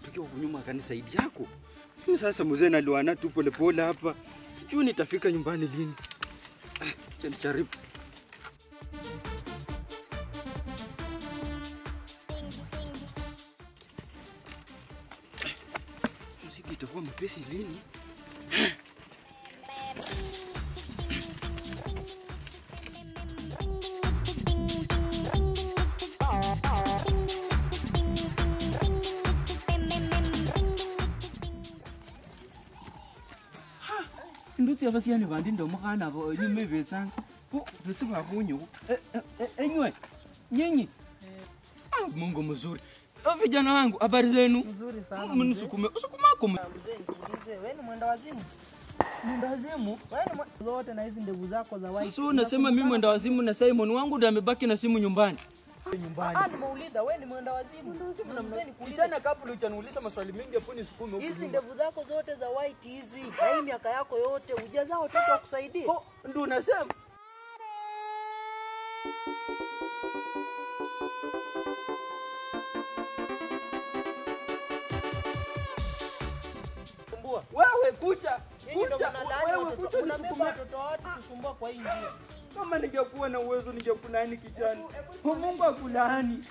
tukiwa huku nyuma akanisaidia yako. Mimi sasa mzee naliwana tu polepole hapa, sijui nitafika nyumbani lini. Ah, acha nijaribu. Muziki itakuwa mepesi lini? ndutsi abasiani bandi ndomukana abo nyume betsanga ko betsi bakunyo enywe nyinyi Ah, Mungu mzuri. Ah, Vijana wangu, habari zenu? Nzuri sana. Mnisukume, usukumako. Mzee, nikuulize, wewe ni mwenda wazimu? Mundazimu. Wewe ni mwe- zote na hizi ndevu zako za white. Sasa unasema mimi mwenda wazimu na Simon wangu ndo amebaki na simu nyumbani. Ah, nimeuliza wewe ni mwenda wazimu. Mzee, nikuulize, Kijana kabla hujaniuliza maswali mengi hapo nisukume huku. hizi nyuma. ndevu zako zote za white hizi na hii miaka yako yote hujazaa watoto wakusaidie? Ko, ndo unasema. Kumbua. Wewe kucha. Nyinyi ndio Kucha. mnalaani Wewe watoto. kucha Unabeba nisukume. watoto wa watu kusumbua kwa hii njia. Kama ningekuwa na uwezo ningekulaani kijana. Kwa Mungu akulaani.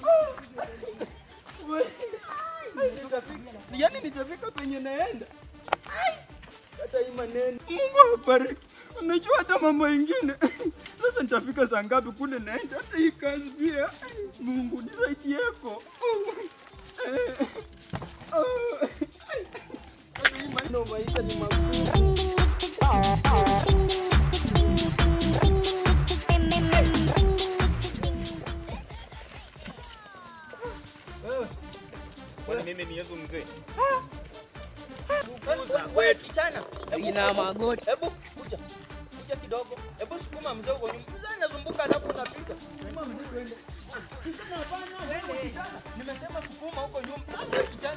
We- Ai, nitafika- Yaani nitafika penye naenda. Ai, Hata hii maneno. Mungu awabariki. Unajua hata mambo ingine. Sasa nitafika saa ngapi kule naenda? Hata hii kazi pia. Ai, Mungu nisaidieko. Eh, oh. Hata hii maneno maisha ni magumu. Kwani mimi ni Yesu mzee? Wewe kichana, sina magoti. Hebu kuja. Kuja kidogo. Hebu sukuma mzee huko nyuma. Mzee anazunguka alafu unapita. Sukuma mzee twende. Kijana hapana, wewe kijana. Nimesema sukuma huko nyuma. Sasa kijana